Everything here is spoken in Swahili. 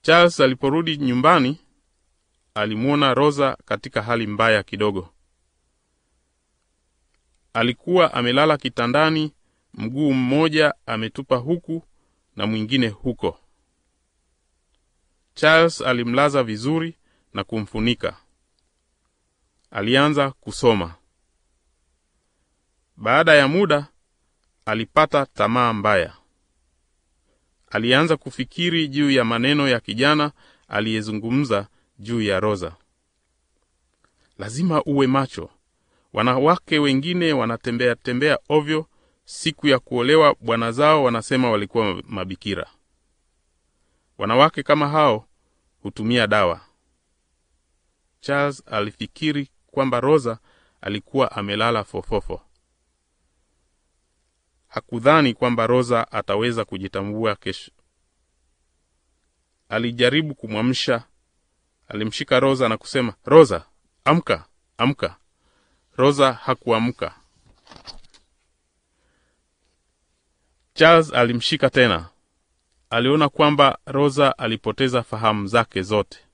Charles aliporudi nyumbani alimwona Rosa katika hali mbaya kidogo. Alikuwa amelala kitandani, mguu mmoja ametupa huku na mwingine huko. Charles alimlaza vizuri na kumfunika. Alianza kusoma. Baada ya muda alipata tamaa mbaya. Alianza kufikiri juu ya maneno ya kijana aliyezungumza juu ya Rosa. Lazima uwe macho. Wanawake wengine wanatembea tembea ovyo. Siku ya kuolewa bwana zao wanasema walikuwa mabikira. Wanawake kama hao hutumia dawa. Charles alifikiri kwamba Rosa alikuwa amelala fofofo. Hakudhani kwamba Rosa ataweza kujitambua kesho. Alijaribu kumwamsha. Alimshika Rosa na kusema, Rosa, amka, amka. Rosa hakuamka. Charles alimshika tena. Aliona kwamba Rosa alipoteza fahamu zake zote.